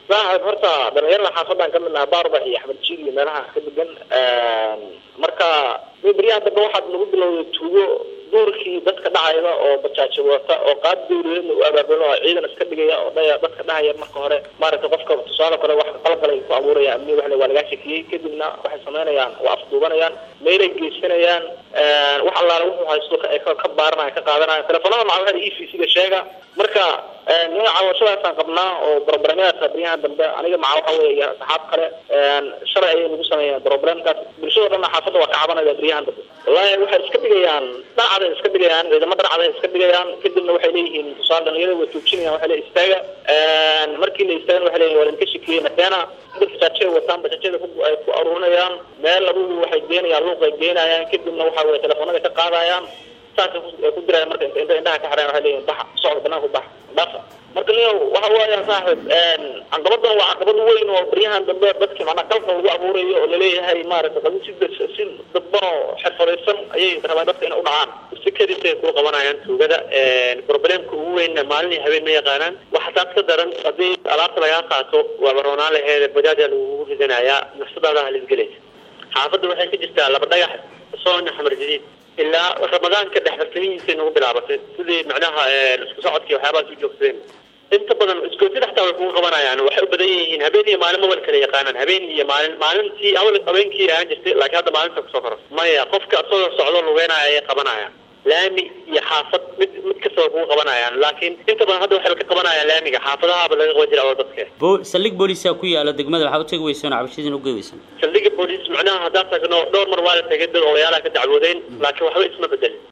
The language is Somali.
saaxib horta dhalinyarada xaafadan ka mid naha baarbax iyo axmed jiil iyo meelaha ka degan marka beryahan dambe waxaad nagu bilowday tuugo duurkii dadka dhacayda oo bajaajo wata oo qaad dawladeedna u abaabulo oo ciidan iska dhigaya oo dhaya dadka dhahaya marka hore maaragtay qofka tusaale kale wax qalqalay ku abuuraya amni waxle waa lagaa shakiyey kadibna waxay samaynayaan waa afduubanayaan meelay geysanayaan wax allaale wuxuu haysto ay ka baaranaya ka qaadanaya telefoonada macawaxda e v c-ga sheega marka nin cawashadaasaan qabnaa oo broblemadaasa beryahan dambe aniga maca waxa wey iyo saxaab kale shalay ayay nagu sameeyeen problemkaas bulshado dhanna xaafadda waa ka cabanaya beryahan dambe wallahi waxay iska dhigayaan dhacday iska dhigayaan ciidamo dharcaday iska dhigayaan kadibna waxay leeyihiin tusaale dhalinyarada way joojinayaan waxay leeyihin istaaga markii la istaagan waxay leeyihin waa idinka shakiyey madeena dad bajaajada wataan bajaajada ay ku aruurinayaan meel adugu waxay geenayaan luuq ay geenayaan kadibna waxa weye telefoonada ka qaadayaan saasay ku diraya marka inta indhaha ka xireen waxay leeyihin baxa socda banaanku bax dhafa marka niyo waxa weeya saaxib caqabadan waa caqabad weyn oo baryahan dambe dadki macnaa qalka lagu abuurayo oo laleeyahay maaragtay qadi si si dadban oo xirfadaysan ayay rabaan dadka inay u dhacaan si kadisay kuu qabanayaan tuugada problemka ugu weynna maalin iyo habeen ma yaqaanaan waxa taas ka daran haddii alaabta lagaa qaato waaba roonaan laheed bajaaja lagugu ridanayaa nafsadaada halisgelaysa xaafadda waxay ka jirtaa laba dhagax soona xamar jadiid ilaa ramadaanka dhexbartamihiisay nagu bilaabatay sidii macnaha isku socodkii waxyaabahaas u joogsadeen inta badan iskootida xataa way kugu qabanayaan waxay u badan yihiin habeen iyo maalin mabal kala yaqaanaan habeen iyo maalin maalintii awal habeenkii ahaan jirtay laakiin hadda maalinta kusoo koros maya qofka isagoo socdo lugeynaya ayay qabanayaan laami iyo xaafad mid mid kastaba kugu qabanayaan laakiin inta badan hadda waxayba ka qabanayaan laamiga xaafadahaaba laga qaban jira oo dadka bo saldhig booliisa ku yaala degmada waxaa u tegi weyseen oo cabashadiina ugeey weyseen saldhiga booliis macnaha haddaan tagno dhowr mar waa la tegay dad odayaalaha ka dacwoodeen laakiin waxba isma bedelin